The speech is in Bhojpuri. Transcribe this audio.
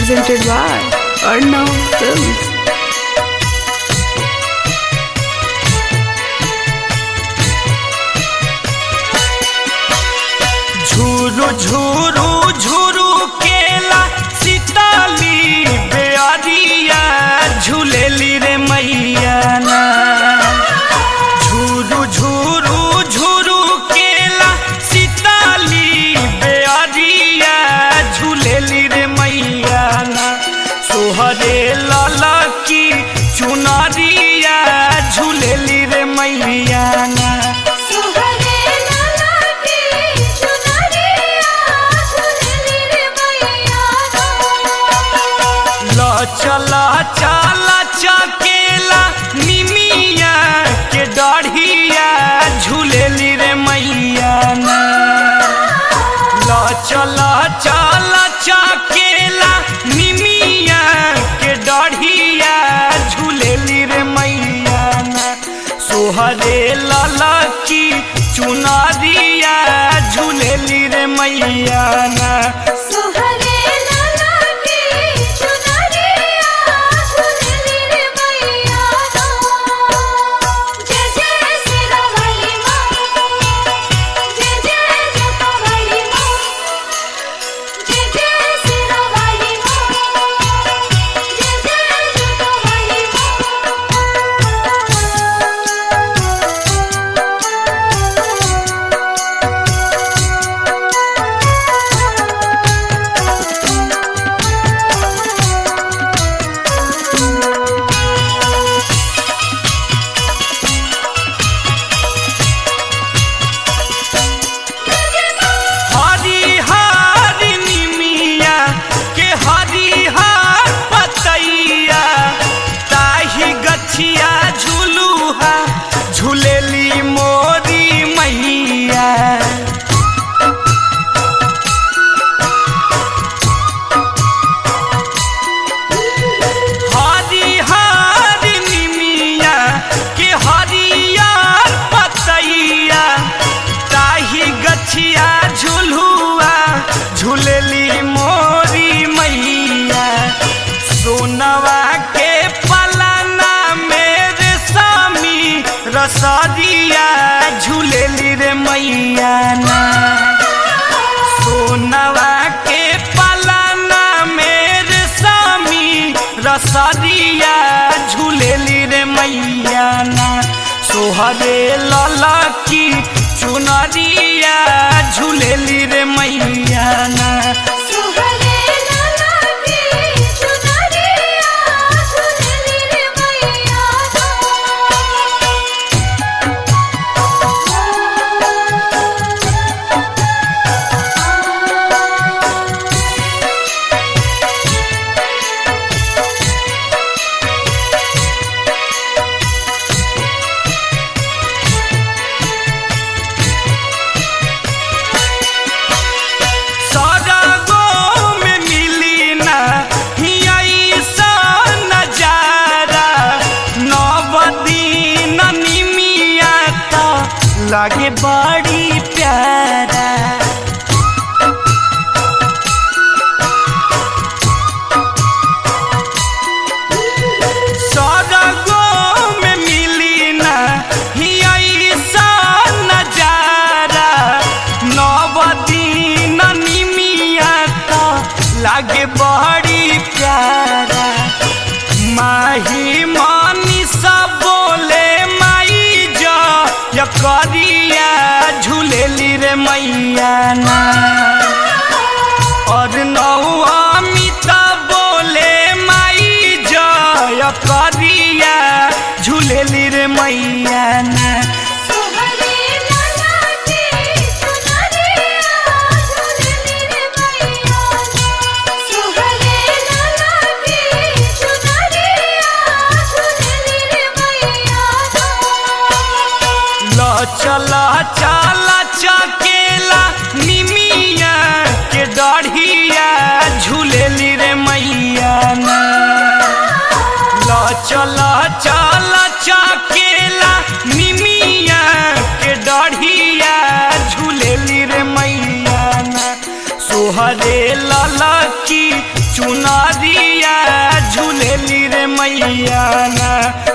presented by Arnav Films. झूरू झूरू झूरू केला सीताली बेअरिया झूलेली रे मैया ना झूरू झूरू झूरू केला सीताली बेअरिया झूलेली रे मैया ना सोहरे लाला की चुनरिया झूलेली रे मैया ना सुहरे लाला की चुनरिया झुलली रे मैया ल चला चला चकेला निमिया के डढ़िया झूलेली रे मैया ना ल चला चला चकेला निमिया के डढ़िया झूलेली रे मैया ना सोहरे लाला की चुनरिया झूलेली रे मैया ना सुहरे लाला की चुनरिया झुलली रे मैया जय जय सिरहली मां जय जय जपहली मां जय जय सिरहली मां जय जय जपहली हरी हरी निमिया के हरी हर पतैया ताही गछिया झुलुहा झूलेली मोरी मैया हरी हरी निमिया के हरियर पतैया ताही गछिया झुलुआ झूलेली मोरी मैया सोनवा के पलना मेरे स्वामी रसदिया झूलेली रे मैया ना सोनवा के पलना मेरे स्वामी रसदिया झूलेली रे मैया ना सोहरे लाला की चुनरिया झूलेली रे मैया ना सुहरे लाला की चुनरिया झुलली रे मैया सरगो में मिली ना ऐसा नजारा नवदीन निमिया तो लागे बड़ी प्यारा सरगो में मिली ना ऐसा नजारा नवदीन निमिया तो लागे बड़ी प्यारा माही मानी सब बोले माई जो या करिया झूलेली रे मैया ना और नौमिता बोले माई जय करिया झूलेली रे मैया ना सुहरे लाला की चुनरिया झुलली रे मैया सुहरे लाला की चुनरिया झुलली रे मैया ल चला चला चकेला निमिया के डढ़िया झूलेली रे मैया ना ल चला चला चकेला निमिया के डढ़िया झूलेली रे मैया ना तोहरे लाला की चुन चुनरिया झूलेली रे मैया ना